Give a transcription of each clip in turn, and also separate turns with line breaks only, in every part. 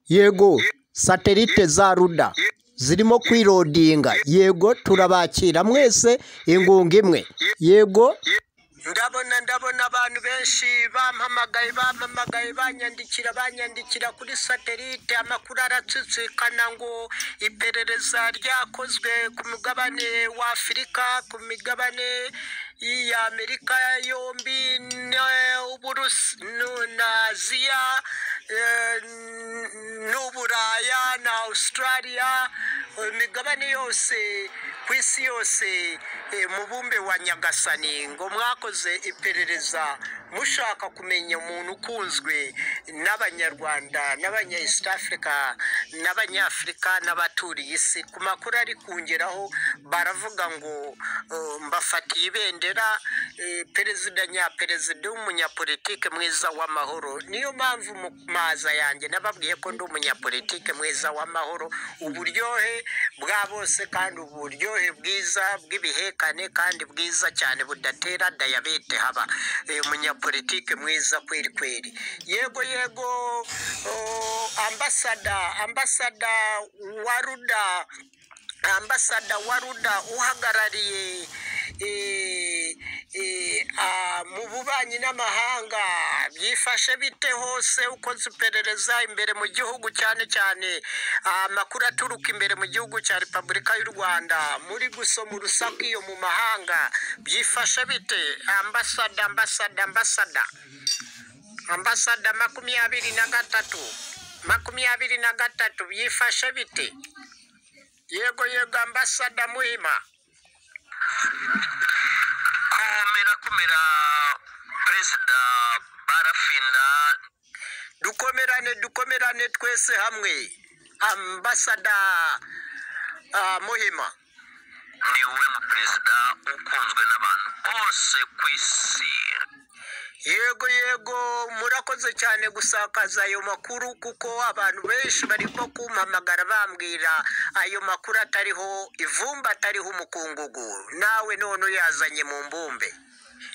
yego satelite za ruda zirimo kwilodinga yego turabakira mwese ingunga imwe yego ndabona ndabona abantu benshi bampamagaye bampamagaye banyandikira banyandikira kuri satelite amakuru aratsitsikana ngo iperereza ryakozwe ku mugabane wa afurika ku migabane y'amerika yombi n'uburusi na aziya n'uburaya na australia imigabane yose ku isi yose mubumbe wa nyagasani ngo mwakoze iperereza mushaka kumenya umuntu ukunzwe n'abanyarwanda n'abanya east africa n'abanyafurika n'abaturiye isi ku makuru ari kungeraho baravuga ngo mbafatiye ibendera perezida nyaperezida w'umunyapolitike mwiza w'amahoro niyo mpamvu mu maza yanjye nababwiye ko ndi umunyapolitike mwiza w'amahoro uburyohe bwa bose kandi uburyohe bwiza bw'ibihekane kandi bwiza cyane budatera dayabete haba umunyapolitike mwiza kweri kweri yego yego ambasada ambasada wa ruda ambasada wa ruda uhagarariye mu bubanyi n'amahanga byifashe bite hose uko ziperereza imbere mu gihugu cyane cyane amakuru aturuka imbere mu gihugu cya repubulika y'u rwanda muri gusoma urusaku iyo mu mahanga byifashe bite ambasada ambasada ambasada ambasada makumyabiri na gatatu makumyabiri na gatatu byifashe bite yego yego ambasada muhima
kumera kumera perezida barafinda
dukomerane dukomerane twese hamwe ambasada ah, muhima
niwe mu perezida ukunzwe n'abantu bose ku isi
yego yego murakoze cyane gusakaza ayo makuru kuko abantu benshi barimo kumpamagara bambwira ayo makuru atariho ivumba atariho umukungugu nawe none uyazanye mu mbumbe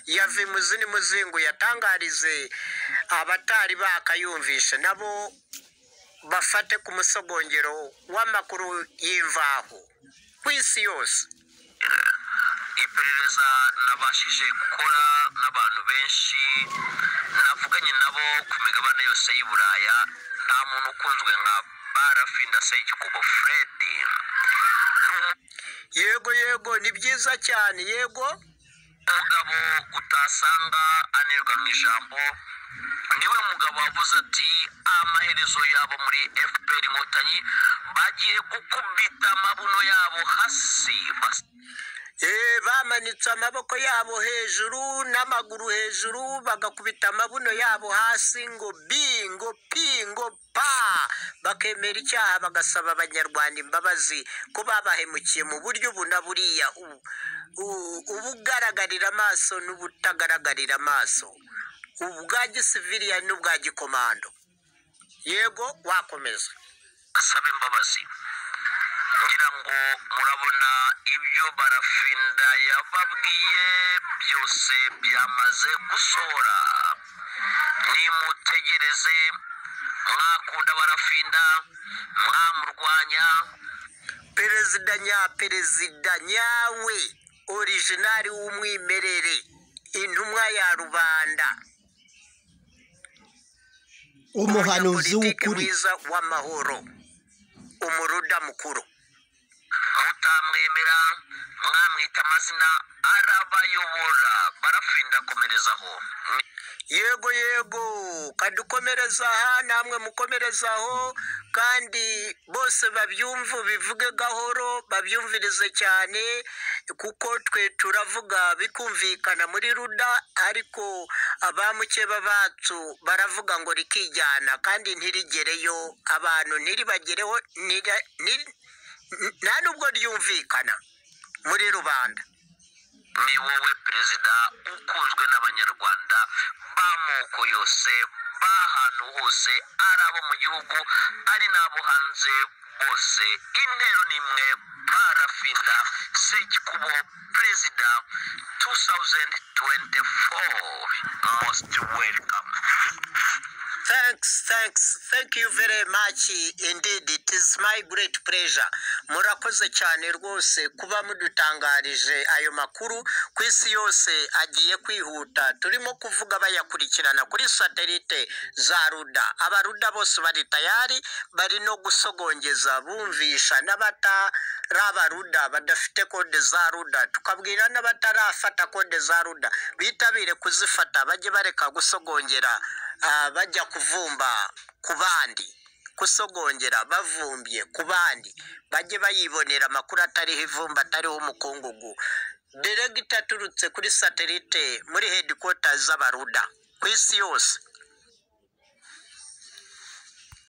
yave muzini muzingu yatangarize abatari bakayumvishe nabo bafate ku musogongero w'amakuru y'imvaho ku isi yose
iperereza nabashije gukora n'abantu benshi navuganye nabo ku migabane yose y'i buraya nta muntu ukunzwe nka barafinda seyigikubo furedi
yego yego ni byiza cyane yego
umugabo utasanga anerwa mu ijambo niwe mugabo wavuze ati amaherezo yabo muri fpr inkotanyi bagiye gukubita amabuno yabo hasi bas-
Eh, bamanitse amaboko yabo hejuru n'amaguru hejuru bagakubita amabuno yabo hasi ngo bi ngo pi ngo pa bakemera icyaha bagasaba abanyarwanda imbabazi ko babahemukiye mu buryo ubu na buriya u- u- ubugaragarira amaso n'ubutagaragarira amaso ubwa gisiviliya n'ubwa gikomando yego wakomeza
asaba imbabazi ngira ngo murabona ibyo barafinda yababwiye byose byamaze gusohora nimutegereze mwakunda barafinda mwamurwanya
perezida nyaperezida nyawe orijinari w'umwimerere intumwa ya rubanda
umuhanuzi
Umunyapolitiki
w'ukuri
mwiza w'amahoro umuruda mukuru
mutamwemera mwamwita amazina arabayobora barafinda komerezaho
yego yego kadukomereza aha namwe mukomereza aho kandi bose babyumve bivuge gahoro babyumvirize cyane kuko twe turavuga bikumvikana muri ruda ariko abamukeba bacu baravuga ngo rikijyana kandi ntirigereyo abantu ntiribagereho ntira- niri- nta nubwo ryumvikana muri rubanda
ni wowe perezida ukunzwe n'abanyarwanda b'amoko yose b'ahantu hose ari abo mu gihugu ari n'abo hanze bose intero ni imwe parafinda sekikubo perezida 2024 most welcome
thanks thanks thank you very much indeed it is my great pleasure murakoze cyane rwose kuba mudutangarije ayo makuru ku isi yose agiye kwihuta turimo kuvuga bayakurikirana kuri satelite za ruda abaruda bose bari tayari bari no gusogongeza bumvisha n'abatari abaruda badafite kode za ruda tukabwira n'abatarafata kode za ruda bitabire kuzifata bajye bareka gusogongera ah, bajya kuvumba ku bandi gusogongera bavumbye ku bandi bajye bayibonera amakuru atariho ivumba atariho umukungugu deregita aturutse kuri satelite muri headquarters z'abaruda ku isi yose